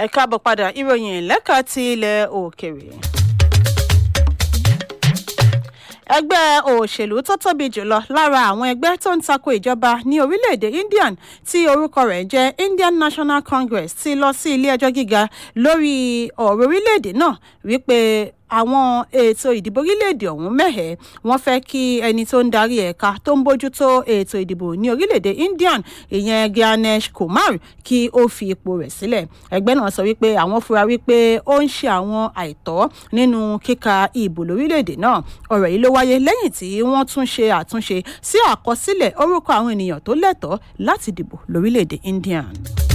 ẹ káàbọ̀ padà ìròyìn lẹ́ka ti ilẹ̀ òkèèrè. ẹgbẹ́ òṣèlú tó tóbi jùlọ lára àwọn ẹgbẹ́ tó ń tako ìjọba ní orílẹ̀-èdè indian tí orúkọ rẹ̀ jẹ́ indian national congress ti lọ sí ilé-ẹjọ́ gíga lórí ọ̀rọ̀ orílẹ̀-èdè náà wípé àwọn ètò ìdìbò orílẹ̀-èdè ọ̀hún mẹ́hẹ̀ wọ́n fẹ́ kí ẹni tó ń darí ẹ̀ka tó ń bójútó ètò ìdìbò ní orílẹ̀-èdè indian ìyẹn ganesh kumar kí ó fi ipò rẹ̀ sílẹ̀ ẹgbẹ́ náà sọ wípé àwọn fura wípé ó ń ṣe àwọn àìtọ́ nínú kíka ìbò lórílẹ̀-èdè náà ọ̀rọ̀ yìí ló wáyé lẹ́yìn tí wọ́n tún ṣe àtúnṣe sí àkọsílẹ̀ orúkọ àwọn ènìyàn tó lẹ́tọ̀ọ́ láti dìbò lórílẹ̀-èdè indian.